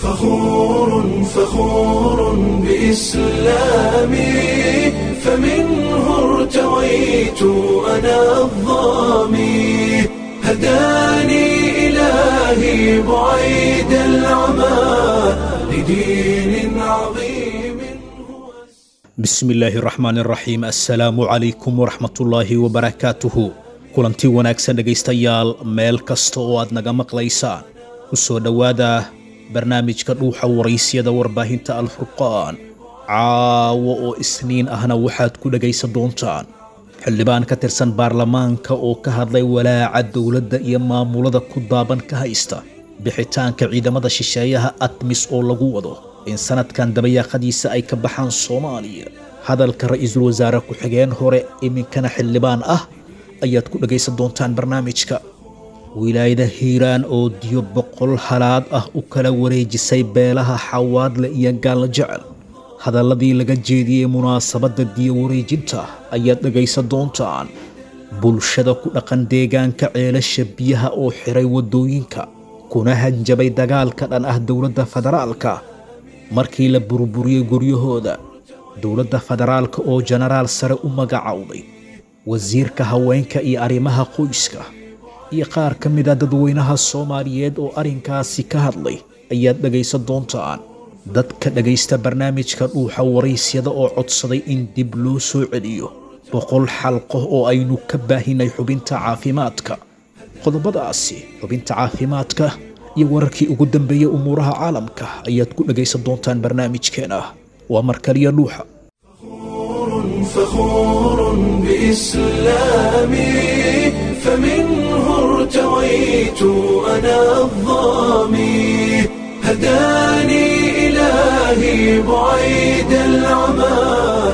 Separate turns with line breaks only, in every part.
فخور فخور بإسلامي فمنه ارتويت أنا الظامي هداني إلهي بعيد العمى لدين عظيم
bismi illaahi raxmaan raxiim assalaamu calaykum waraxmatullaahi wabarakaatuhu kulanti wanaagsan dhegaystayaal meel kasta oo aad naga maqlaysaan ku soo dhowaada barnaamijka dhuuxa waraysyada warbaahinta alfurqaan caawo oo isniin ahna waxaad ku dhegaysan doontaan xildhibaan ka tirsan baarlamaanka oo ka hadlay walaaca dowladda iyo maamulada ku daaban ka haysta bixitaanka ciidamada shisheeyaha admis oo lagu wado in sanadkan dabayaaqadiisa ay ka baxaan soomaaliya hadalka ra-iisul wasaare ku-xigeen hore iminkana xildhibaan ah ayaad ku dhagaysan doontaan barnaamijka wilaayada hiiraan oo diyo boqol halaad ah u kala wareejisay beelaha xawaadle iyo gaallo jecel hadalladii laga jeediyey munaasabadda diyo wareejinta ayaad dhagaysan doontaan bulshada ku dhaqan deegaanka ceelasha biyaha oo xiray waddooyinka kuna hanjabay dagaalka dhan ah dowladda federaalka markii la burburiyey guryahooda dowladda federaalka oo jenaraal sare u magacowday wasiirka haweenka iyo arrimaha qoyska iyo qaar ka mid a dadweynaha soomaaliyeed oo arrinkaasi ka hadlay ayaad dhagaysan doontaan dadka dhagaysta barnaamijka dhuuxa waraysyada oo codsaday in dib loo soo celiyo boqol xalqo oo aynu ka baahinay xubinta caafimaadka qodobadaasi xubinta caafimaadka iyo wararkii ugu dambeeyey umuuraha caalamka ayaad ku dhagaysan doontaan barnaamijkeena waa markaliya dhuuxa
فخور بإسلامي فمنه ارتويت أنا الظامي هداني إلهي بعيد العمى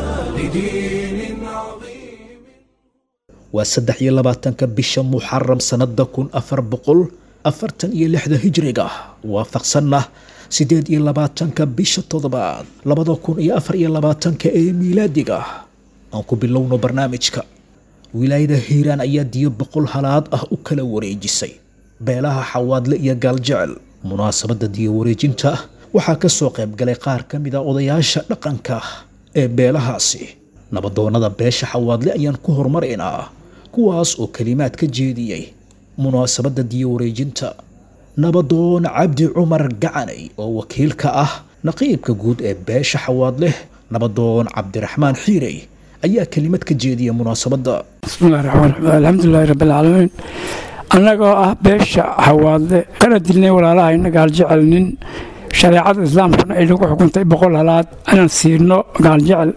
لدين عظيم
waa saddex iyo labaatanka bisha muxaram sannada kun afar boqol afartan iyo lixda hijriga waafaqsanna siddeed iyo labaatanka bisha toddobaad labada kun iyo afar iyo labaatanka ee miilaadiga aan ku bilowno barnaamijka wilaayada hiiraan ayaa diyo boqol halaad ah u kala wareejisay beelaha xawaadle iyo gaaljecel munaasabadda diyo wareejinta waxaa ka soo qayb galay qaar ka mid a odayaasha dhaqanka ee beelahaasi nabadoonnada beesha xawaadle ayaan ku horumaraynaa kuwaas oo kelimaad ka jeediyey munaasabadda diyo wareejinta nabadoon cabdi cumar gacanay oo wakiilka ah naqiibka guud ee beesha xawaadleh nabadoon cabdiraxmaan xiirey ayaa kelimad ka jeediya munaasabadda
bismillahi raxmaan raxiim alxamdulilahi rabbilcaalamiin annagoo ah beesha hawaadle kana dilnay walaalahayna gaaljecel nin shareecada islaamkuna ay nagu xukuntay boqol halaad inaan siino gaaljecel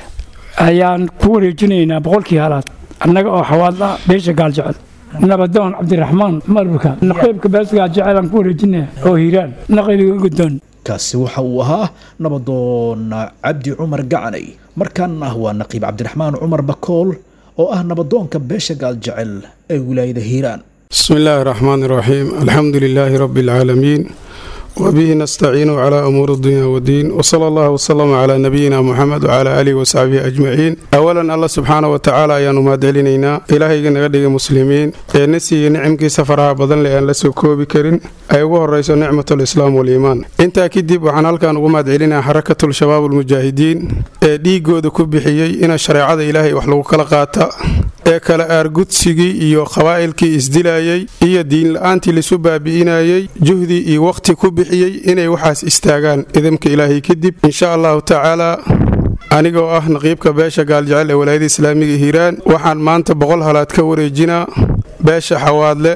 ayaan ku wareejinaynaa boqolkii halaad annaga oo xawaadla beesha gaaljecel nabadoon cabdiraxmaan marbuka naqiibka beesha gaaljecel aan ku wareejinaya oo hiiraan naqiibiga gudoon
kaasi waxa uu ahaa nabadoon cabdi cumar gacanay markaana waa naqiib cabdiraxmaan cumar bakool oo ah nabadoonka beesha gaaljecel ee wilaayada hiiraan
بسم الله الرحمن الرحيم الحمد لله رب العالمين وبه نستعين على أمور الدنيا والدين وصلى الله وسلم على نبينا محمد وعلى آله وصحبه أجمعين أولا الله سبحانه وتعالى أيان ما دلينينا إلهي نغدق مسلمين نسي نعمك سفرها بدن لأن لسو كوبي كرين أيوه الرئيس نعمة الإسلام والإيمان انت أكيد وعن هالكان وما دلينا حركة الشباب المجاهدين ديقود كبحيي إن الشريعة إلهي وحلو كالقاتا ee kale aargudsigii iyo qabaa'ilkii isdilayey iyo diin la-aantii laisu baabi'inayey juhdi iyo wakhti ku bixiyey inay waxaas istaagaan idamka ilaahay kadib insha allahu tacaalaa anigoo ah naqiibka beesha gaaljecel ee walaayada islaamiga hiiraan waxaan maanta boqol halaad ka wareejinaa beesha xawaadle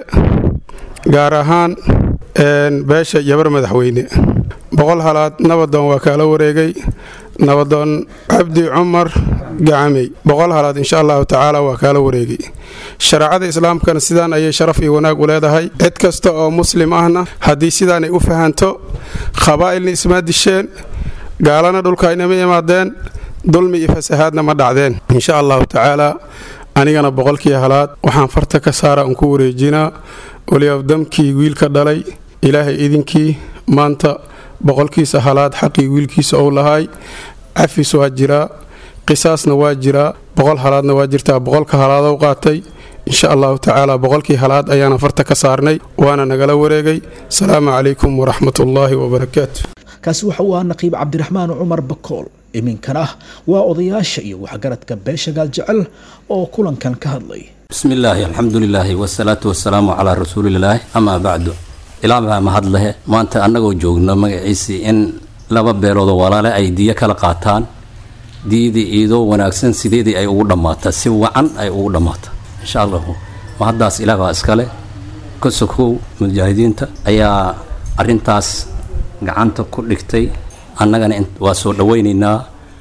gaar ahaan beesha yabar madaxweyne boqol halaad nabadoon waa kaala wareegay nabadoon cabdi cumar gacamey boqol halaad insha allahu tacaala waa kaala wareegay shareecada islaamkana sidaan ayay sharaf iyo wanaag u leedahay cid kasta oo muslim ahna haddii sidaanay u fahanto qabaa'ilna ismaa disheen gaalana dhulka aynama imaadeen dulmi iyo fasahaadna ma dhacdeen insha allahu tacaala anigana boqolkii halaad waxaan farta ka saara un ku wareejinaa waliabdamkii wiilka dhalay ilaahay idinkii maanta boqolkiisa halaad xaqii wiilkiisa ou lahaay cafis waa jiraa qisaasna waa jiraa boqol halaadna waa jirtaa boqolka halaadow qaatay insha allahu tacaala boqolkii halaad ayaana farta ka saarnay waana nagala wareegay asalaamu calaykum waraxmatullaahi wabarakaatu
kaasi waxa uu ahaa naqiib cabdiraxmaan cumar bakool iminkana ah waa odayaasha iyo waxgaradka beesha gaaljecel oo kulankan ka hadlay
bismi illaahi alxamdu lilaahi wasalaatu wasalaamu calaa rasuulilaahi amaa bacdu ilaa baa mahad lehe maanta annagoo joogno magaciisii in laba beeloodoo walaale ay diyo kala qaataan diyadii iidoo wanaagsan sideedii ay ugu dhammaata si wacan ay ugu dhammaata insha allahu mahaddaas ilaah baa iskale ka sokow mujaahidiinta ayaa arrintaas gacanta ku dhigtay annagana waa soo dhawaynaynaa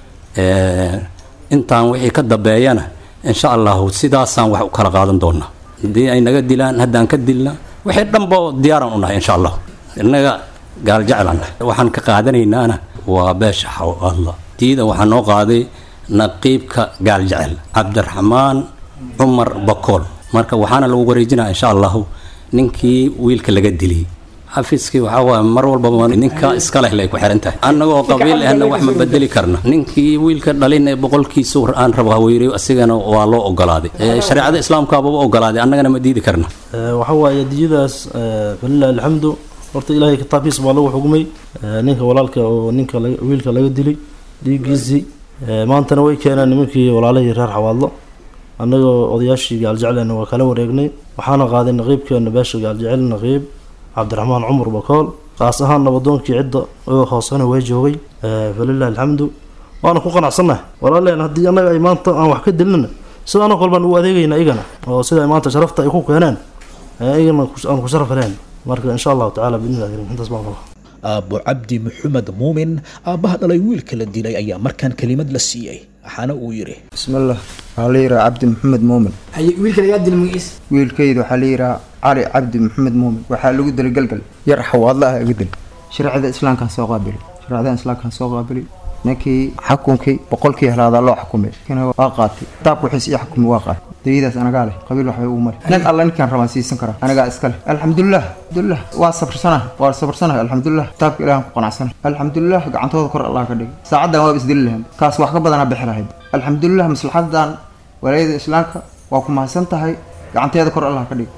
intaan wixii ka dambeeyana insha allahu sidaasaan wax u kala qaadan doonaa haddii ay naga dilaan haddaan ka dilna wixii dhanba diyaaraan u nahay insha allah innaga gaaljeclan waxaan ka qaadanaynaana waa beesha xawalla diida waxaa noo qaaday naqiibka gaaljecel cabdiraxmaan cumar bakool marka waxaana lagu wareejinaa insha allahu ninkii wiilka laga diliyey xafiiskii waxaa waay mar walbaba ninka iska leh lay ku xiran tahay annagoo qabiil ahna wax ma bedeli karna ninkii wiilka dhalin ee boqolkiisa aan rabo haweyray asigana waa loo ogolaaday shareecada islaamkaababa ogolaaday annagana ma diidi karna
waxa waaye diyadaas falilahi alxamdu horta ilaahay kitaabkiisa baa lagu xugmay ninka walaalka oo ninka wiilka laga dilay dhiiggiisii maantana way keeneen nimankii walaalahii reer xawaadlo annagoo odayaashii gaaljeclena waa kala wareegnay waxaana qaaday naqiibkeena beesha gaaljecel naqiib cabdiraxmaan cumar bakool kaas ahaan nabadoonkii cidda oo hoosena way joogay falilahi alxamdu waana ku qanacsannahay walaaleen haddii annaga ay maanta aan wax ka dilnana sida anag walbaan ugu adeegayna igana oo sida maanta sharafta ay ku keeneen igana aan ku sharaf heleen marka insha allahu tacala bidnillahi karim intaas baan qaba
aabbo cabdi maxamed muumin aabbaha dhalay wiilka la dilay ayaa markaan kelimad la siiyey waxaana uu yidhi
bismillah waxaa la yidhaha cabdi maxamed muumin
wiilka lagaa dila magaciisa
wiilkayda waxaa la yidhaha cali cabdi maxamed muumin waxaa lagu dilay galgal yar xawaadla ah iga dil shareecada islaamkaa soo qaabili shareecada islaamkaa soo qaabili ninkii xukunkii boqolkii helaadaa loo xukumay kina waa qaatay kitaabka wixiis ii xukumay waa qaatay dayadaas anagaa leh qabiil waxbay ugu mari nin alla ninkaan rabaan siisan karaa anagaa iska leh alxamdulilah alxamdulilah waa sabarsanaha waa sabarsanaha alxamdulilah kitaabka ilahan ku qanacsana alxamdulilah gacantooda kor allah ka dhigay saacaddan waaba isdili lahayd kaas wax ka badanaa bixi lahayd alxamdulilah maslaxadan walaayada islaamka waa ku mahadsan tahay gacanteeda kor allah ka dhigay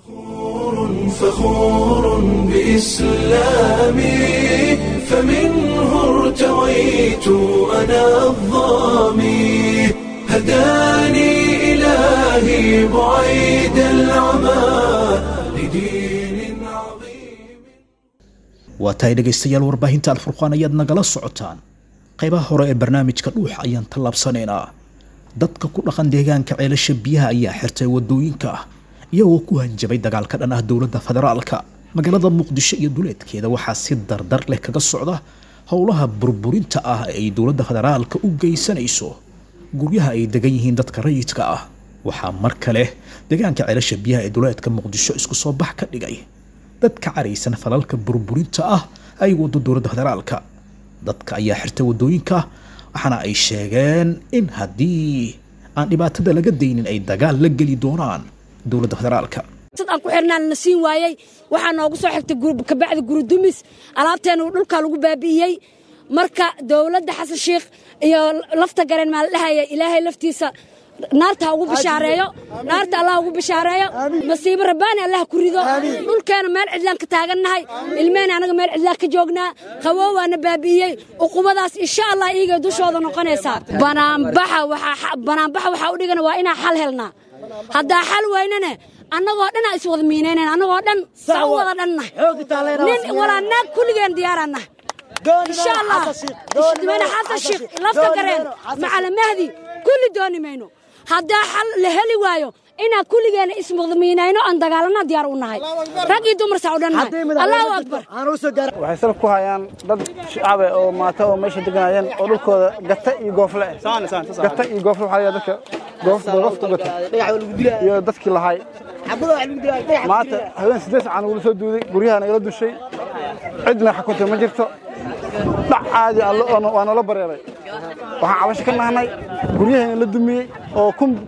فخور بإسلامي فمنه ارتويت أنا الظامي هداني إلهي بعيد العمى لدين عظيم
waa tahay dhegaystayaal warbaahinta alfurqaan ayaad nagala socotaan qaybaha hore ee barnaamijka dhuuxa ayaan tallaabsanaynaa dadka ku dhaqan deegaanka ceelasha biyaha ayaa xirtay wadooyinka ah iyagoo ku hanjabay dagaal ka dhan ah dowladda federaalka magaalada muqdisho iyo duleedkeeda waxaa si dardar leh kaga socda howlaha burburinta ah ee ay dowladda federaalka u geysanayso guryaha ay degan yihiin dadka rayidka ah waxaa mar kale deegaanka ceelasha biyaha ee duleedka muqdisho isku soo bax ka dhigay dad ka caraysan falalka burburinta ah ay wado dowladda federaalka dadka ayaa xirtay wadooyinka waxaana ay sheegeen in haddii aan dhibaatada laga daynin ay dagaal la geli doonaan dowladda federaalka
sad aan ku xirnaan na siin waayey waxaa noogu soo xigtay kabacdi guridumis alaabteena dhulkaa lagu baabi'iyey marka dowladda xasan sheikh iyo lafta gareen maa la dhahaya ilaahay laftiisa naarta ha ugu bishaareeyo naarta allah ugu bishaareeyo masiibo rabbaani allah ku rido dhulkeena meel cidlaan ka taagannahay ilmehena anaga meel cidlaan ka joognaa qawow waana baabi'iyey uqubadaas insha allah iigay dushooda noqonaysaa banaanbaxa banaanbaxa waxaa u dhigana waa inaan xal helnaa haddaa xal waynane annagoo dhan aa iswada miinaynan annagoo dhan saa u wada dhanna nin walaa naag kulligeen diyaaraanna insha allah madaxweyne xasan sheekh lafta gareen macala mahdi kulli dooni mayno haddaa xal la heli waayo inaan kulligeena ismudmiinayno aan dagaalana diyaar u nahay rag iyo dumar saa u dhan nahay allahu akbar
waxay salab ku hayaan dad shacabe oo maata oo meesha deganayeen oo dhulkooda gata iyo goofle eh gata iyo goofle waxaa layaa dadka goofta goofta gata iyo dadkii lahay maanta haween siddeed sacan ugula soo duuday guryaha nagala dushay cidna xukuntay ma jirto dhac caadi waa noola bareeray waxaan cabasho ka nahnay guryahayna la dumiyey oo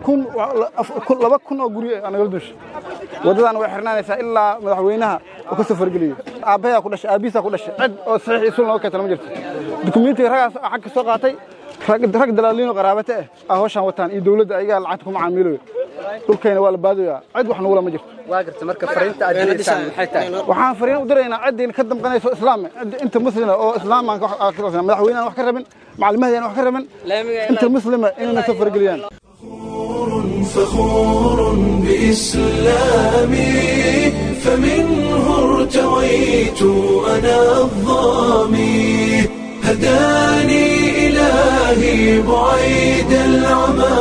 laba kun oo guryo ah nagala dushay waddadaana way xirnaanaysaa ilaa madaxweynaha uu ka soo fargeliyo aabbayaa ku dhashay aabbihiisaa ku dhashay cid oo saxiix isul nooga keentana ma jirto dukumentiga ragaas xagka soo qaatay rag dalaaliino qaraabate ah aa hawshaan wataan iyo dowladda ayagaa lacagta ku macaamiilayo dhulkayna waa la baadooyaa cid wax nugula ma jirto
waa garta marka fariinta aad diraysaan maxay tahay
waxaan fariin u diraynaa ciddayna ka damqanayso islaame inta muslima oo islaamaan madaxweynahan wax ka rabin macalimahadeena wax ka rabin inta muslima inayna soo farageliyaan
فخور بإسلامي فمنه ارتويت أنا الظامي هداني إلهي بعيد العمى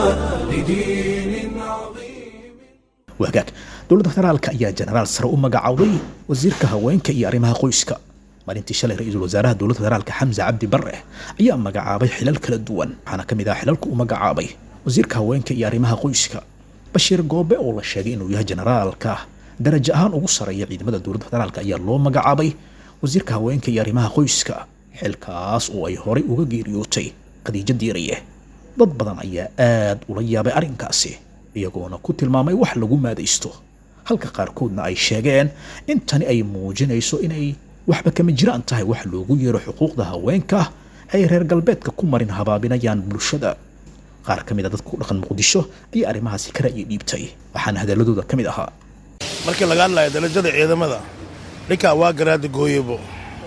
لدين عظيم
wagaag dowladda federaalka ayaa jenaraal sare u magacaabay wasiirka haweenka iyo arrimaha qoyska maalintii shalay ra-iisul wasaaraha dowladda federaalka xamse cabdi bare ayaa magacaabay xilal kala duwan waxaana ka mid ah xilalku u magacaabay wasiirka haweenka iyo arrimaha qoyska bashiir goobe oo la sheegay inuu yahay jenaraalka darajo ahaan ugu sareeya ciidamada dowladda federaalk ayaa loo magacaabay wasiirka haweenka iyo arrimaha qoyska xilkaas oo ay horey uga geeriyootay khadiijo diiraye dad badan ayaa aad ula yaabay arrinkaasi iyagoona ku tilmaamay wax lagu maadaysto halka qaarkoodna ay sheegeen in tani ay muujinayso inay waxba kama jiraan tahay wax loogu yeero xuquuqda haweenka ay reer galbeedka ku marin habaabinayaan bulshada qaar ka mid a dadka ku dhaqan muqdisho ayaa arrimahaasi ka ra'yi dhiibtay waxaana hadalladooda ka mid ahaa
markii laga hadlayo darajada ciidamada ninkaa waa garaada gooyebo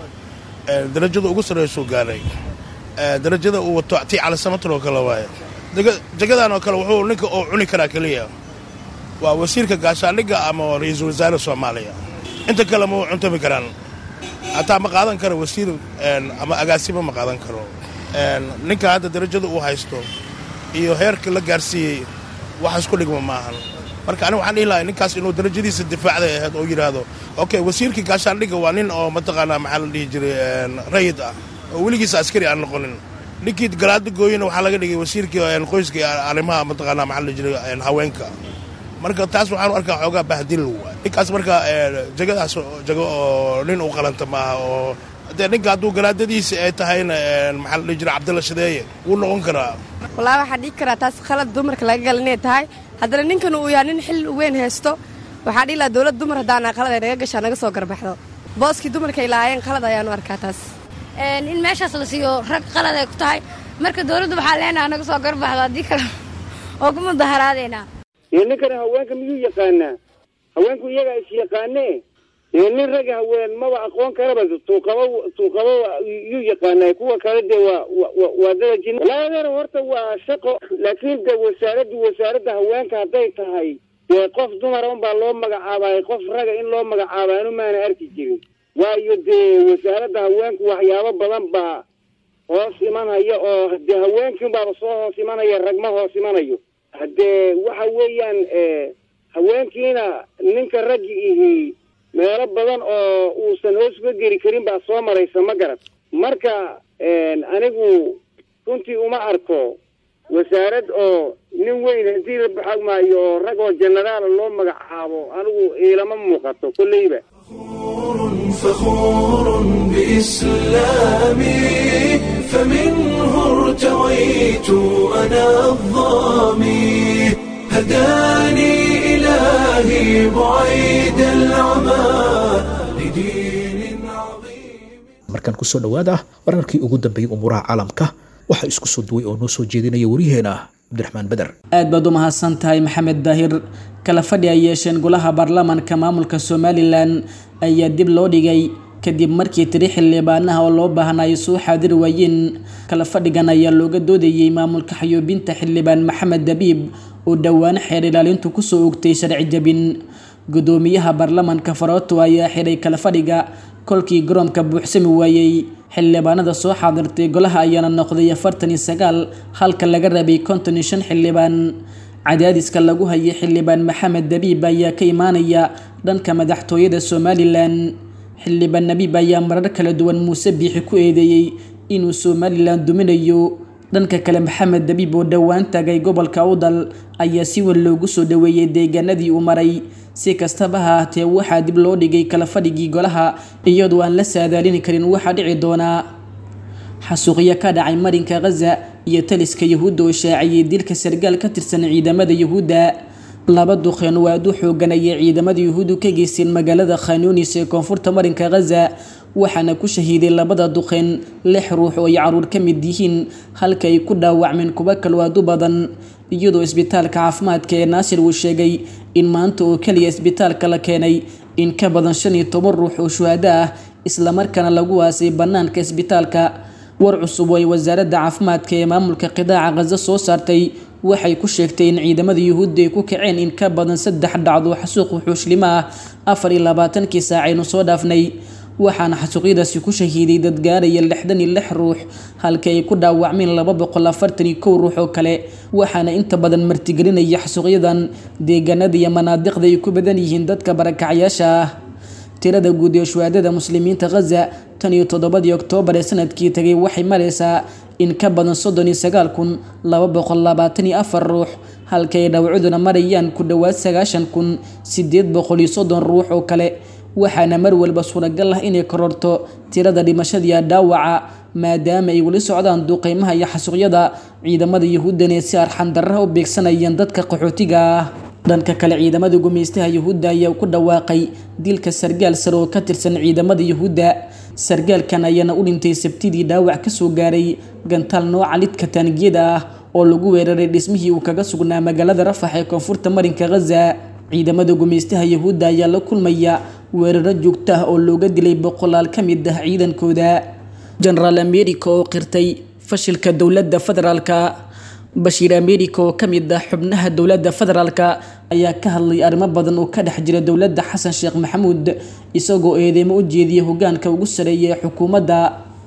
darajada ugu sarreysuu gaaray darajada uu wato tii calisamatar oo kale waaye jagadan oo kale wuxuu ninka oo cuni karaa keliya waa wasiirka gaashaandhigga ama ra-iisul wasaare soomaaliya inta kale ma u cuntami karaan hataa ma qaadan karo wasiir ama agaasimo ma qaadan karo ninka hadda darajada uu haysto iyo heerka la gaarsiiyey wax isku dhigma maahan marka aniga waxaan dhihi lahay ninkaas inuu darajadiisa difaacday ahayd oo yidhaahdo okay wasiirkii gaashaandhigga waa nin oo mataqaanaa maxaa la dhihi jiray rayid ah oo weligiisa askari aan noqonin ninkii garaada gooyena waxaa laga dhigay wasiirkii qoyska iyo arrimaha mataqaanaa maxaa la jiray haweenka marka taas waxaan u arkaa xoogaa bahdil ninkaas marka jagadaas jago oo nin u qalanta maaha oo dee ninka hadduu garaadadiisa ay tahayna maxaa la dhihi jiray cabdilla shadeeye wuu noqon karaa
wallaahi waxaa dhigi karaa taas khalad dumarka laga gala inay tahay haddana ninkan uu yahay nin xil weyn haysto waxaa dhihi lahaa dowlad dumar haddaana qalad ay naga gashaa naga soo garbaxdo booskii dumarka ay lahaayeen qalad ayaanu arkaa taas
in meeshaas la siiyo rag qalad ay ku tahay marka dowladda waxaa leenaha naga soo garbaxdo haddii kale oo ku mudaharaadeynaa
iyo ninkana haweenka miyuu yaqaanaa haweenku iyagaa is yaqaanee iyo nin raga haween maba aqoon karaba tuuqaba tuuqaba yuu yaqaanaa kuwa kale dee waa waa dadajin walaaladeena horta waa shaqo laakiin de wasaaraddu wasaaradda haweenka hadday tahay dee qof dumara unbaa loo magacaabaay qof raga in loo magacaaba anu maana arki jirin waayo dee wasaaradda haweenku waxyaabo badan baa hoos imanaya oo dee haweenkiin baaba soo hoos imanaya ragma hoos imanayo haddee waxa weeyaan haweenkiina ninka raggi ihi meelo badan oo uusan hoos uga geri karin baa soo maraysa ma garad marka anigu runtii uma arko wasaarad oo nin weyn haddii la baxag maayo oo rag oo jenaraala loo magacaabo anigu iilama muuqato kolleyba
فخور بإسلامي فمنه ارتويت أنا الظامي هداني إلهي بعيد العمى لدين عظيم
markan kusoo dhowaada wararkii ugu dambeeyey umuuraha caalamka waxaa isku soo duway oo noo soo jeedinaya wariyaheena cabdiraxmaan beder
aad baad u mahadsan tahay maxamed daahir kala fadhi ay yeesheen golaha baarlamaanka maamulka somalilan ayaa dib loo dhigay kadib markii tiri xildhibaanaha oo loo baahnaayo soo xaadiri waayeen kala fadhigan ayaa looga doodayey maamulka xayuubinta xildhibaan maxamed dabiib oo dhowaan xeer ilaalintu kusoo ogtay sharci jabin gudoomiyaha baarlamaanka farooto ayaa xiray kala fadhiga kolkii garoomka buuxsami waayey xildhibaanada soo xaadirtay golaha ayaana noqday afartan iyo sagaal halka laga rabay konton iyo shan xildhibaan cadaadiska lagu hayay xildhibaan maxamed dabiib ayaa ka imaanaya dhanka madaxtooyada somalilan xildhibaan nabiib ayaa marar kala duwan muuse biixi ku eedeeyey inuu somalilan duminayo dhanka kale maxamed dabiib oo dhowaan tagay gobolka udal ayaa si weyn loogu soo dhaweeyey deegaanadii uu maray si kastaba ha ahaatee waxaa dib loo dhigay kala fadhigii golaha iyadoo aan la saadaalini karin waxaa dhici doonaa xasuuqyo ka dhacay marinka khaza iyo taliska yahuudda oo shaaciyey dilka sargaal ka tirsan ciidamada yahuudda laba duqeen oo aad u xoogan ayay ciidamada yahuuddu ka geysteen magaalada khanuunis ee koonfurta marinka khaza waxaana ku shahiiday labada duqeen lix ruux oo ay caruur ka mid yihiin halka ay ku dhaawacmeen kuwo kaloo aad u badan iyadoo isbitaalka caafimaadka ee naasir uu sheegay in maanta oo keliya isbitaalka la keenay in ka badan shan iyo toban ruux oo shuhado ah islamarkaana lagu waasay bannaanka isbitaalka war cusub oo ay wasaaradda caafimaadka ee maamulka qidaaca khaza soo saartay waxay ku sheegtay in ciidamada yuhuudda ay ku kaceen in ka badan saddex dhacdo xasuuq wuxuushlimo ah afar iyo labaatankii saacaynu soo dhaafnay waxaana xasuuqyadaasi ku shahiiday dad gaaraya lixdan iyo lix ruux halka ay ku dhaawacmeen laba boqol afartan iyo kow ruux oo kale waxaana inta badan martigelinaya xasuuqyadan deegaanada iyo manaadiqda ay ku badan yihiin dadka barakacyaasha ah tirada guud ee shuhaadada muslimiinta khaza tan iyo toddobadii oktoobar ee sanadkii tagay waxay maraysaa in ka badan soddon iyo sagaal kun laba boqol labaatan iyo afar ruux halka ay dhawcuduna marayaan ku dhowaad sagaashan kun sideed boqol iyo soddon ruux oo kale waxaana mar walba suuragal ah inay kororto tirada dhimashadiiya dhaawaca maadaama ay weli socdaan duqeymaha iyo xasuuqyada ciidamada yuhuuddan ee si arxan darraha u beegsanayaan dadka qaxootiga ah dhanka kale ciidamada gumeystaha yuhuudda ayaa ku dhawaaqay dilka sargaal sare oo ka tirsan ciidamada yuhuudda sargaalkan ayaana u dhintay sabtidii dhaawac kasoo gaaray gantaal nooca lidka taangiyada ah oo lagu weeraray dhismihii uu kaga sugnaa magaalada rafax ee koonfurta marinka khaza ciidamada gumeystaha yuhuudda ayaa la kulmaya weeraro joogto ah oo looga dilay boqolaal ka mid ah ciidankooda genaraal america oo qirtay fashilka dowladda federaalka bashiir america oo ka mid ah xubnaha dowladda federaalka ayaa ka hadlay arrimo badan oo ka dhex jira dowladda xasan sheekh maxamuud isagoo eedeymo u jeediyay hogaanka ugu sareeya ee xukuumadda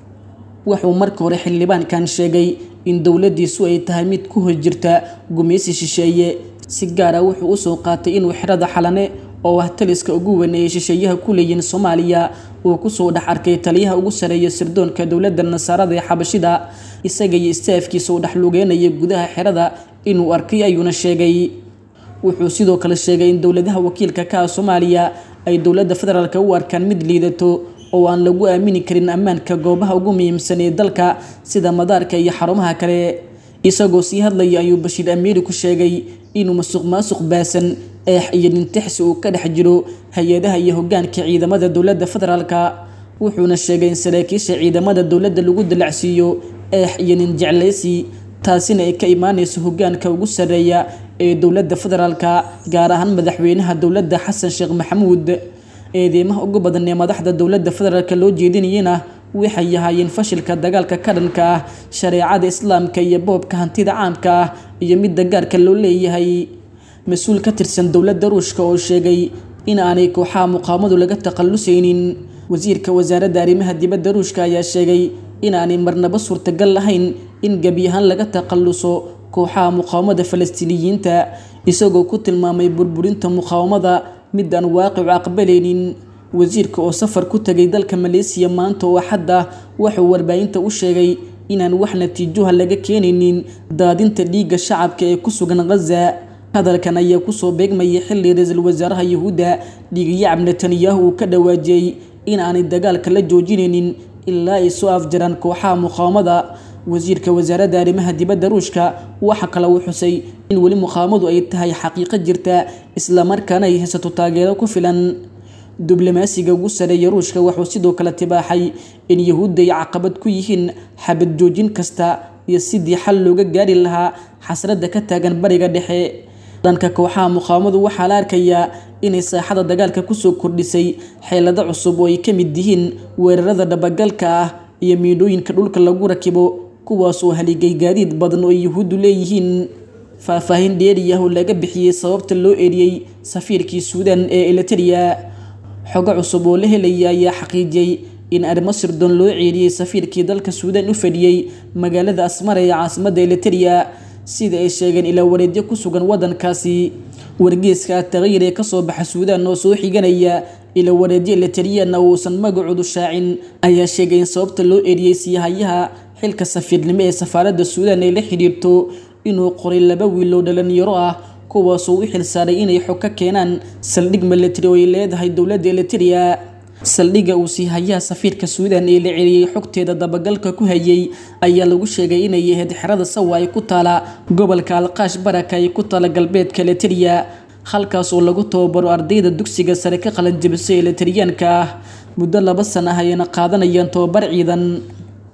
wuxuu marka hore xildhibaankan sheegay in dowladdiisu ay tahay mid ku hor jirta gumeysi shisheeye si gaar ah wuxuu usoo qaatay inuu xerada xalane oo ah taliska ugu weyn ee shisheeyaha ku leeyihin soomaaliya uu kusoo dhex arkay taliyaha ugu sareeya sirdoonka dowladda nasaarada ee xabashida isaga iyo istaafkiisa uu dhex lugeynaya gudaha xerada inuu arkay ayuuna sheegay wuxuu sidoo kale sheegay in dowladaha wakiilka ka ah soomaaliya ay dowladda federaalk u arkaan mid liidato oo aan lagu aamini karin ammaanka goobaha ugu muhiimsan ee dalka sida madaarka iyo xarumaha kale isagoo sii hadlaya ayuu bashiir amiiri ku sheegay inuu masuq maasuq baasan eex iyo nintixsi uu ka dhex jiro hay-adaha iyo hogaanka ciidamada dowladda federaalka wuxuuna sheegay in saraakiisha ciidamada dowladda lagu dalacsiiyo eex iyo nin jeclaysi taasina ay ka imaanayso hogaanka ugu sareeya ee dowladda federaalka gaar ahaan madaxweynaha dowladda xasan sheekh maxamuud eedeymaha ugu badan ee madaxda dowladda federaalk loo jeedinayana waxay ahaayeen fashilka dagaalka ka dhanka ah shareecada islaamka iyo boobka hantida caamka ah iyo midda gaarka loo leeyahay mas-uul ka tirsan dowladda ruushka oo sheegay in aanay kooxaha muqaamadu laga takhalusaynin wasiirka wasaaradda arrimaha dibadda ruushka ayaa sheegay in aanay marnaba suurtagal lahayn in gebi ahaan laga takhaluso kooxaha muqaawamada falastiiniyiinta isagoo ku tilmaamay burburinta muqaawamada mid aan waaqicu aqbalaynin wasiirka oo safar ku tagay dalka maleesiya maanta oo axadda wuxuu warbaahinta u sheegay inaan wax natiijoha laga keenaynin daadinta dhiigga shacabka ee ku sugan khaza hadalkan ayaa kusoo beegmayay xilli ra-iisul wasaaraha yuhuudda dhiigyacab netanyahu uu ka dhawaajiyey in aanay dagaalka la joojinaynin ilaa ay soo afjaraan kooxaha muqaawamada wasiirka wasaaradda arrimaha dibadda ruushka waxa kale uu xusay in weli muqaawamadu ay tahay xaqiiqo jirta islamarkaana ay haysato taageero ku filan diblomaasiga ugu sareeya ruushka wuxuu sidoo kale tibaaxay in yuhuudda ay caqabad ku yihiin xabad joojin kasta iyo sidii xal looga gaari lahaa xasradda ka taagan bariga dhexe dhanka kooxaha muqaawamadu waxaa la arkayaa inay saaxada dagaalka kusoo kordhisay xeelado cusub oo ay ka mid yihiin weerarada dhabagalka ah iyo miidhooyinka dhulka lagu rakibo kuwaas oo haligay gaadiid badan oo ay yuhuuddu leeyihiin faahfaahin dheeriyah oo laga bixiyey sababta loo eriyey safiirkii suudan ee eliteria xogo cusub oo la helaya ayaa xaqiijiyey in arrimo sirdoon loo ceeriyey safiirkii dalka suudan u fadhiyey magaalada asmara ee caasimadda eliteria sida ay sheegeen ilaa wareedyo ku sugan waddankaasi wargeeska taqyir ee kasoo baxa suudaan oo soo xiganaya ilaa wareedyo elitariana uusan magacoodu shaacin ayaa sheegay in sababta loo eriyey siihayaha xilka safiirnimo ee safaaradda suudaan ay la xidhiirto inuu qoray laba wiil oo dhalinyaro ah kuwaasoo u xilsaaray inay xog ka keenaan saldhig militari oo ay leedahay dowladda eliteria saldhigga uu siihayaha safiirka suudan ee la celiyey xogteeda dabagalka ku hayay ayaa lagu sheegay inay ahayd xerada sawa ay ku taala gobolka alqaash baraka ay ku taala galbeedka eliteria halkaas oo lagu tababaro ardayda dugsiga sare ka qalanjabisay elitariyaanka ah muddo laba sana ah ayayna qaadanayaan tababar ciidan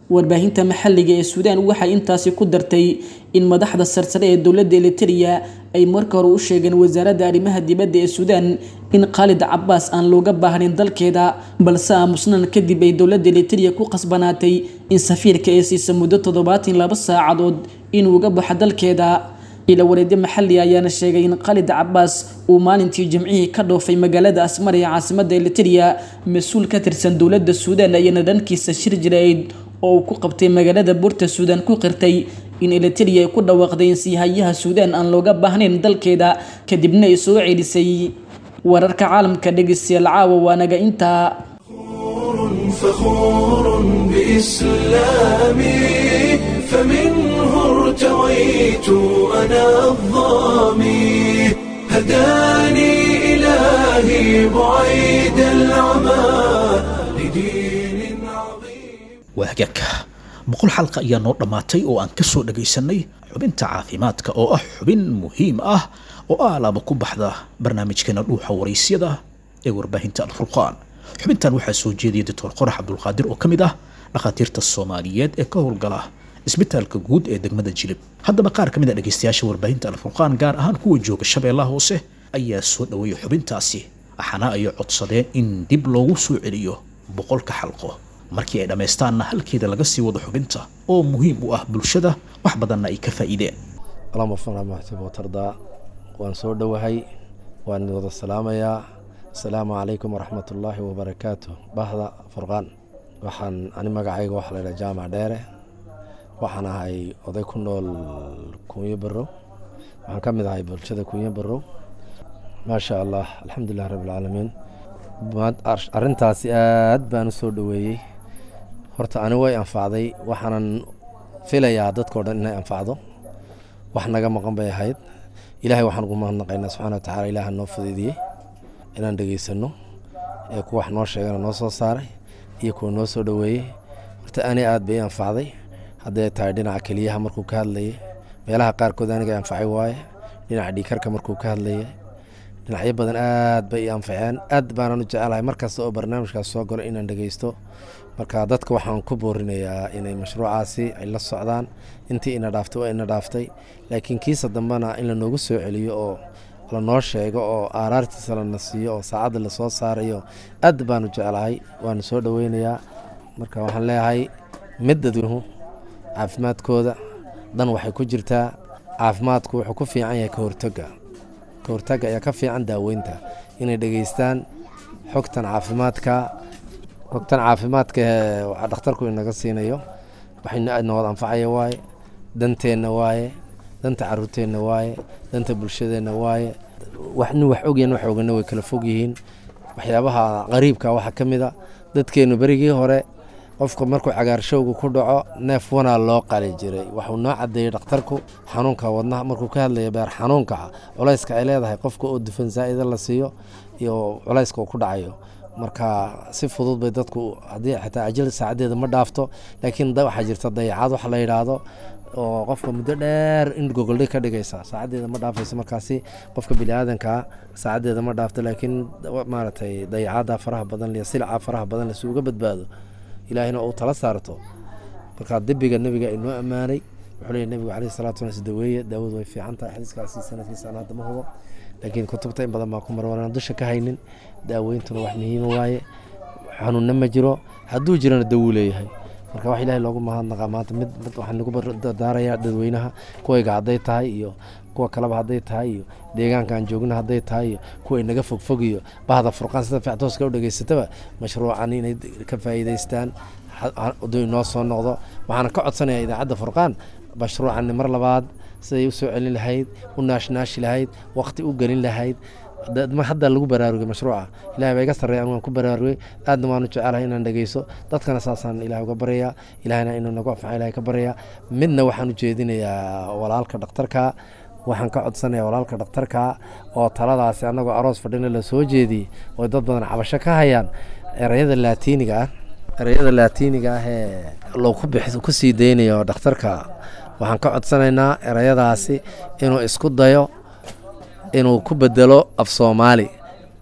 warbaahinta maxalliga ee suudaan waxay intaasi ku dartay in madaxda sarsare ee dowladda eliteria ay marka hore u sheegeen wasaaradda arrimaha dibadda ee suudaan in khaalid cabaas aan looga baahnayn dalkeeda balse aamusnan kadib ay dowladda eliteria ku qasbanaatay in safiirka ee siisa muddo toddobaatan laba saacadood inuu uga baxo dalkeeda ila wareedyo maxalli ayaana sheegay in khalid cabaas uu maalintii jimcihii ka dhoofay magaalada asmar ee caasimada eliteria mas-uul ka tirsan dowladda suudaan ayana dhankiisa shir jirayd oo uu ku qabtay magaalada buurta suudaan ku qirtay in eliteria ay ku dhawaaqday in siihayaha suudaan aan looga baahnayn dalkeeda kadibna ay soo celisay wararka caalamka dhegeystayaal caawa waanaga intaa
فخور بإسلامي فمنه ارتويت أنا الظامي هداني إلهي بعيد العمى لدين
waa hagaagka boqol xalqa ayaa noo dhammaatay oo aan ka soo dhagaysanay xubinta caafimaadka oo ah xubin muhiim ah oo aalaaba ku baxda barnaamijkeena dhuuxa waraysyada ee warbaahinta alfurqaan xubintan waxaa soo jeediyay doctor qorax cabdulqaadir oo ka mid ah dhakhaatiirta soomaaliyeed ee ka howlgala isbitaalka guud ee degmada jilib haddaba qaar ka mid a dhegaystayaasha warbaahinta alfurqaan gaar ahaan kuwa jooga shabeellaha hoose ayaa soo dhoweeyay xubintaasi waxaana ay codsadeen in dib loogu soo celiyo boqolka xalqo markii ay dhammaystaanna halkeeda laga sii wado xubinta oo muhiim u ah bulshada wax badanna ay ka faa'iideen
اللهم وفقنا ما تحب وترضى waan soo dhowahay waan idin wada salaamayaa asalaamu calaykum waraxmat ullaahi wabarakaatu bahda furqaan waxaan ani magacayga waxaa la yidhaha jaamac dheere waxaan ahay oday ku nool kunyo barow waxaan ka mid ahay bulshada kunyo barow maasha allah alxamdulilah rabbilcaalamiin arrintaasi aad baan u soo dhoweeyey horta ani way anfacday waxaanan filayaa dadkao dhan inay anfacdo wax naga maqan bay ahayd ilaahay waxaan ugu mahadnaqaynaa subxana wa tacala ilaaha noo fuduydiyey inaan dhegaysano ee kuwa wax noo sheegana noo soo saaray iyo kuwa noo soo dhoweeyey horta ani aad bay i anfacday hadday tahay dhinaca keliyaha markuu ka hadlayay meelaha qaarkood aniga anfacay waaye dhinaca dhiikarka markuu ka hadlayay dhinacyo badan aad bay i anfaceen aad baanan u jecelahay markasta oo barnaamijkaas soo galo inaan dhegaysto marka dadka waxaan ku boorinayaa inay mashruucaasi ay la socdaan intii ina dhaaftay waa ina dhaaftay laakiin kiisa dambena in lanoogu soo celiyo oo lanoo sheego oo aaraartiisa lana siiyo oo saacadda lasoo saarayo aad baanu jeclahay waanu soo dhoweynayaa marka waxaan leeyahay mid dadweynuhu caafimaadkooda dan waxay ku jirtaa caafimaadku wuxuu ku fiican yahay ka hortagga ka hortagga ayaa ka fiican daaweynta inay dhegaystaan xogtan caafimaadka xogtan caafimaadka ee dhakhtarku inaga siinayo waxayna aadna wada anfacaya waaye danteenna waaye danta caruurteenna waaye danta bulshadeenna waaye wax nin wax ogyan wax ogana way kala fog yihiin waxyaabaha qariibka waxaa ka mid a dadkeennu berigii hore qofka markuu cagaarshowga ku dhaco neef wanaa loo qali jiray waxuu noo cadeeyey dhakhtarku xanuunka wadnaha markuu ka hadlaya beer xanuunka culayska ay leedahay qofka oo dufan zaa'ida la siiyo iyo culayska uu ku dhacayo marka si fudud bay dadku haddii xitaa ajal saacadeeda ma dhaafto laakiin waxaa jirta dayacaad wax la yidhaahdo oo qofka muddo dheer in gogoldhay ka dhigaysa saacadeeda ma dhaafayso markaasi qofka biniaadankaa saacadeeda ma dhaafto laakiin maaragtay dayacaada faraha badan iyo silca faraha badan si uga badbaado ilaahina uu tala saarto marka debiga nebiga inoo ammaanay wuxuu leeyahy nebigu caleyhi salatu wasalam daweeye daawadu way fiican tahay xadiiskaasi sanadkiisa aan hadda ma hubo laakiin kutubta in badan baa ku mara waanaan dusha ka haynin daaweyntuna wax muhiima waaye xanuunna ma jiro hadduu jirana dawuu leeyahay marka wax ilaahay loogu mahadnaqaa maanta mid mid waxaan nagu dardaarayaa dadweynaha kuwayga hadday tahay iyo kuwa kaleba hadday tahay iyo deegaanka aan joogna hadday tahay iyo kuwa inaga fogfog iyo bahda furqaan sida fictooska u dhegaysataba mashruucan inay ka faa'iidaystaan hadduu inoo soo noqdo waxaana ka codsanayaa idaacadda furqaan mashruucan mar labaad siday u soo celin lahayd u naashnaashi lahayd waqti u gelin lahayd hadda lagu baraarugay mashruuca ilahay baa iga sarreeya anu waan ku baraarugay aadna waanu jecelahay inaan dhegeyso dadkana saasaan ilahay uga baryayaa ilahayna inuu nagu anfaca ilahay ka baryayaa midna waxaan u jeedinayaa walaalka dhakhtarka waxaan ka codsanaya walaalka dhakhtarka oo taladaasi annagoo aroos fadhina la soo jeediyey oo dad badan cabasho ka hayaan ereyada laatiiniga ah ereyada laatiiniga ah ee lagu ku sii daynayo dhakhtarka waxaan ka codsanaynaa ereyadaasi inuu isku dayo inuu ku bedelo af soomaali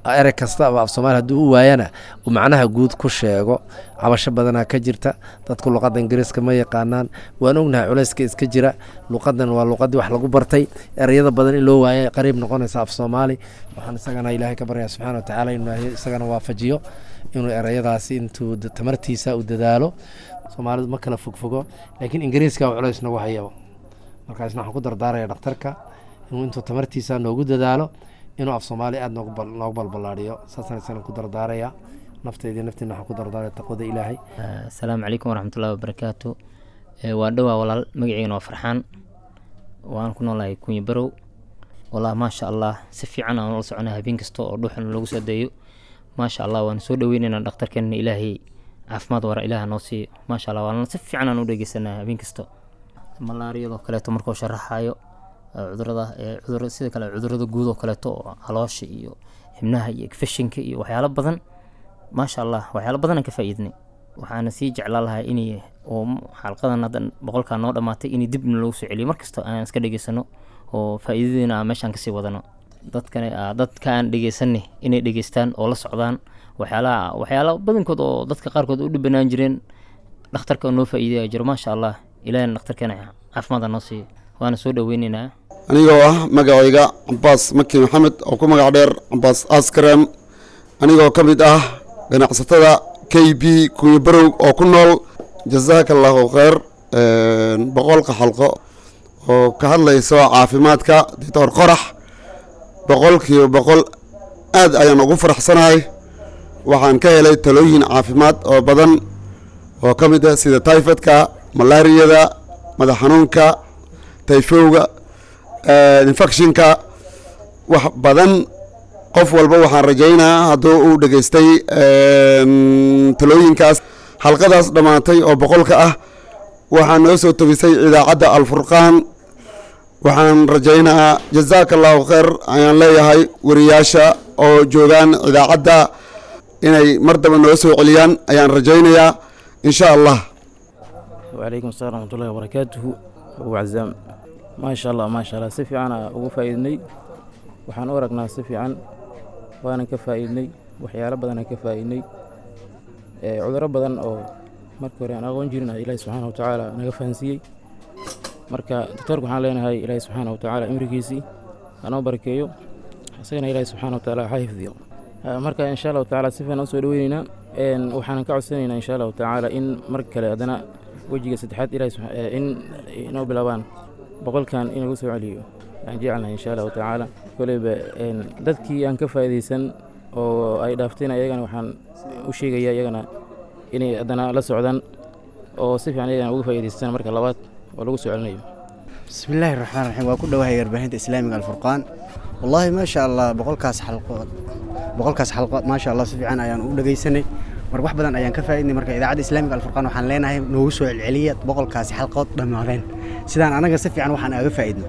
erey kastaba af soomaali hadduu u waayana uu macnaha guud ku sheego cabasho badanaa ka jirta dadku luqadda ingiriiska ma yaqaanaan waan ognahay culayska iska jira luqadan waa luqadii wax lagu bartay ereyada badan in loo waaya qariib noqonaysa af soomaali waxaan isagana ilaahay ka baryaa subxana watacaala inuu ilaahay isagana waafajiyo inuu ereyadaasi intuu da- tamartiisa u dadaalo soomaalidu ma kala fogfogo laakiin ingiriiska uu culays nagu hayaba markaasna waxaan ku dardaaraya dhakhtarka inuu intuu tamartiisa noogu dadaalo inuu af soomaali aada noogu bal- noogu balballaadhiyo saasaan isagana ku dardaaraya nafteydii naftiina waxaan ku dardaaraya taqwada ilaahay
asalaamu calaykum waraxmatullahi wabarakaatu Eh, waa dhowaa walaal magaciigana waa farxaan waan ku noolahay kunyi barow wallah maasha allah si fiican aan ula soconay habeen kasta oo dhuuxan lagu soo dayo maasha allah waan soo dhaweynaynaa dhakhtarkeenna ilaahay caafimaad wara ilaaha noo siiyo maasha allah waan si fiican aan u dhegeysanaa habeen kasta malaariyadoo kaleeto markuu sharaxayo eh, cudurada eh, cudur sida kale cudurada guud oo kaleeto oo caloosha iyo xibnaha iyo infectionka iyo waxyaalo badan maasha allah waxyaalo badan aan ka faa'iidnay waxaana sii jeclaan lahaa inay oo m- xalqadan hadda boqolkaa noo dhammaatay inay dib loogu soo celiyo markasta aan iska dhegeysano oo faa'iidadiina aan meeshaan kasii wadano dadkana aa- dadka aan dhegeysanay inay dhegeystaan oo la socdaan waxyaalaha waxyaala badankood oo dadka qaarkood u dhibanaan jireen dhakhtarka oo noo faa'iidaya jiro maasha allah ilaahina dhakhtarkeena caafimaada noo siiyo waana soo dhaweynaynaa
anigoo ah magacayga cabaas maki maxamed oo ku magac dheer cabaas askarem anigoo ka mid ah ganacsatada k b kunya barow oo ku nool jazaaka allahu khayr boqolka xalqo oo ka hadlayso caafimaadka doctor qorax boqolkiiba boqol aad ayaan ugu faraxsanahay waxaan ka helay talooyin caafimaad oo badan oo ka mid ah sida tyfodka malaariyada madax xanuunka tayfowga infectionka wax badan qof walba waxaan rajaynaa hadduu uu dhegaystay talooyinkaas xalqadaas dhammaatay oo boqolka ah waxaa noo soo tobisay idaacadda alfurqaan waxaan rajaynaa jazaaka allahu khayr ayaan leeyahay wariyaasha oo joogaan idaacadda inay mar daba noo soo celiyaan ayaan rajaynayaa insha allah
وعليكم السلام ورحمة الله وبركاته أبو عزام ما شاء الله ما شاء الله سفي أنا ugu faa'iidnay waxaan u aragnaa si fiican waanan ka faa'iidnay waxyaalo badan aan ka faa'iidnay ee cudurro badan oo markii hore aan aqoon jirin ah ilaahi subxaana watacaala naga fahansiiyey marka doctoorka waxaan leenahay ilaahi subxaana watacaala imrigiisii hanoo barakeeyo isagana ilaahi subxaana watacaala ha xifdiyo Ah, marka insha allahu tacaala si fiican u soo dhaweyneynaa Een, waxaanan ka codsanaynaa insha allahu tacaala in mar kale haddana wejiga saddexaad ilaahi subxa- eh, in inoo bilaabaan boqolkan in lagu soo celiyo aan jecelnahay insha allahu tacaala koleyba een, dadkii aan ka faa'iidaysan oo ay dhaafteen ayagana waxaan u sheegayaa iyagana inay haddana la socdaan oo si fiican iyagana uga faa'iidaystaan marka labaad oo lagu soo celinayo
بسم الله الرحمن الرحيم waa ku dhawahay warbaahinta islaamiga alfurqaan wallahi ma sha allah boqolkaas xalqood boqolkaas xalqood ma sha allah si fiican ayaan u dhagaysanay mar wax badan ayaan ka faa'iidnay marka idaacadda islaamiga alfurqaan waxaan leenahay noogu soo celceliya boqolkaasi xalqood dhammaadeen sidaan anaga si fiican waxaan aga faa'iidnay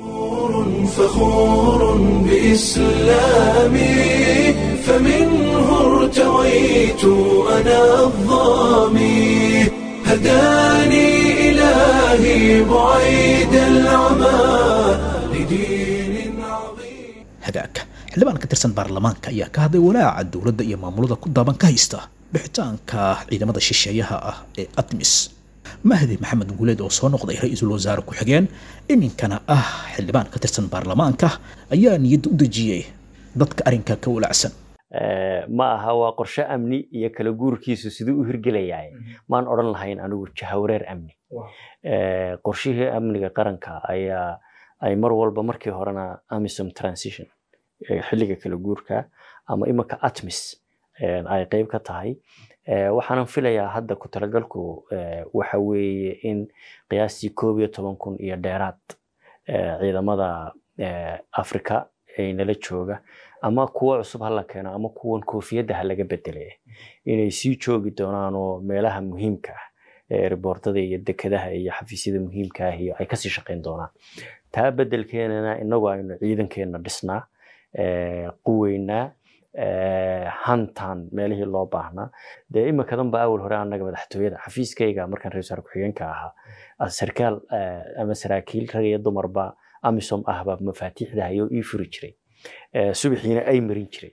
فخور بإسلامي فمنه ارتويت أنا الظامي هداني إلهي بعيد العمى لدين
hagaagka xildhibaan ka tirsan baarlamaanka ayaa ka hadlay walaaca dowladda iyo maamulada ku daaban ka haysta bixitaanka ciidamada shisheeyaha ah ee admis mahdi maxamed guuleed oo soo noqday ra-iisul wasaare ku-xigeen iminkana ah xildhibaan ka tirsan baarlamaanka ayaa niyadda u dejiyey dadka arrinka ka walacsan
Eh, ma aha waa qorshe amni iyo kala guurkiisu siduu u hirgelayahay maan odhan lahayn anigu jahawareer amni Eh, qorshihii amniga qaranka ayaa ay mar walba markii horena amisom transition eh, xilliga kala guurka ama imanka atmis eh, ay qeyb ka tahay Eh, waxaanan filayaa hadda ku talagalku eh, waxa weeye in qiyaastii koob iyo toban kun iyo dheeraad eh, ciidamada eh, africa ee nala jooga ama kuwa cusub ha la keeno ama kuwan koofiyadda ha laga bedele inay sii joogi doonaan oo meelaha muhiimka ah ee riboortada iyo dekedaha iyo xafiisyada muhiimka ah iyo ay kasii shaqeyn doonaan taa bedelkeenana inagu aynu ciidankeena dhisnaa eh, quweynaa eh, hantaan meelihii loo baahnaa dee iminkadan ba awal hore anaga madaxtooyada xafiiskayga markaan ra-iisul wasaare ku-xigeenka ahaa as- sarkaal eh, ama saraakiil rag iyo dumarba amisom ahba mafaatiixda hayoo ii furi jiray Eh, subaxiina ay marin jiray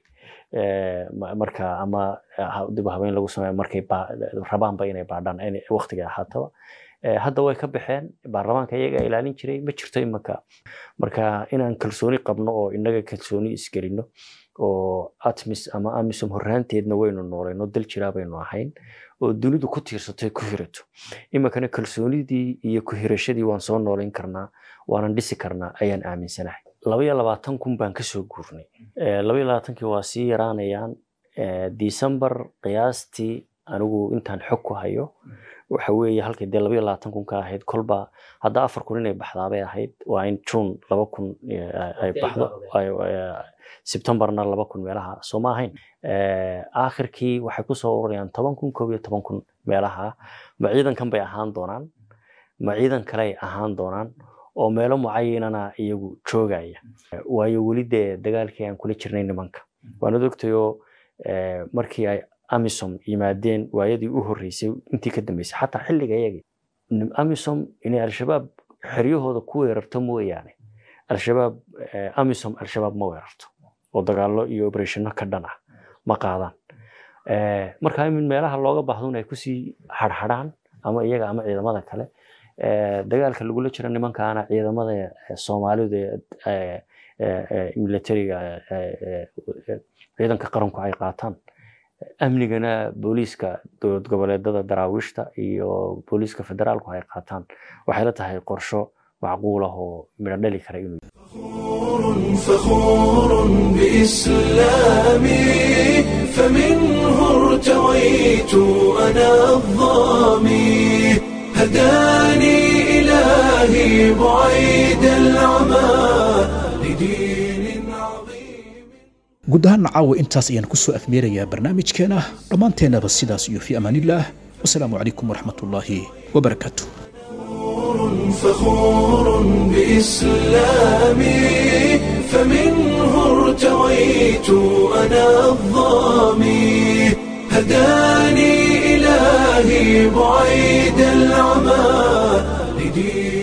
marka ama dib habeen lagu sameeyo markay rabaanba inay baadhaan waqtiga ahaataba hadda way ka baxeen baarlamaanka iyaga ilaalin jiray ma jirto imanka marka inaan kalsooni qabno oo inaga kalsooni isgelino oo atmis ama amisom horraanteedna waynu noolayno dal jiraa baynu ahayn oo dunidu ku tiirsatay ku hirato iminkana kalsoonidii iyo ku hirashadii waan soo noolayn karnaa waanan dhisi karnaa ayaan aaminsanahay laba iyo labaatan kun baan kasoo guurnay laba iyo labaatankii waa sii yaraanayaan december qiyaastii anigu intaan xog ku hayo waxa weeye halkay dee laba iyo labaatan kun ka ahayd kolba hadda afar kun inay baxdaabay ahayd waa in june laba kun ay baxdo sebtembarna laba kun meelaha soo ma ahayn aakhirkii waxay kusoo ururayaan toban kun koob iyo toban kun meelaha ma ciidankan bay ahaan doonaan ma ciidan kale ay ahaan doonaan oo meelo mucayinana iyagu joogaya waayo weli dee dagaalkii aan kula jirnay nimanka waanad ogtayoo markii ay amisom yimaadeen waayadii u horreysay intii ka dambeysay xataa xilliga iyagii amisom inay al-shabaab xeryahooda ku weerarto mooyaane al-shabaab amisom al-shabaab ma weerarto oo dagaallo iyo obereshino ka dhan ah ma qaadaan marka in meelaha looga baahdo in ay kusii harhadhaan ama iyaga ama ciidamada kale dagaalka lagula jiro nimankaana ciidamada soomaalidu militariga ciidanka qaranku ay qaataan amnigana booliiska dowlad goboleedada daraawiishta iyo booliiska federaalku ay qaataan waxay la tahay qorsho macquul ah oo midho dhali kara inuu
فخور بإسلامي فمنه ارتويت أنا الظامي هداني إلهي بعيد العمى لدين
guud ahaanna caawa intaas ayaan kusoo afmeerayaa barnaamijkeena dhammaanteennaba sidaas iyo fi amaanillaah wasalaamu calaykum waraxmat ullaahi wabarakaatu
فخور بإسلامي فمنه ارتويت أنا الظامي هداني إلهي بعيد العمى لدين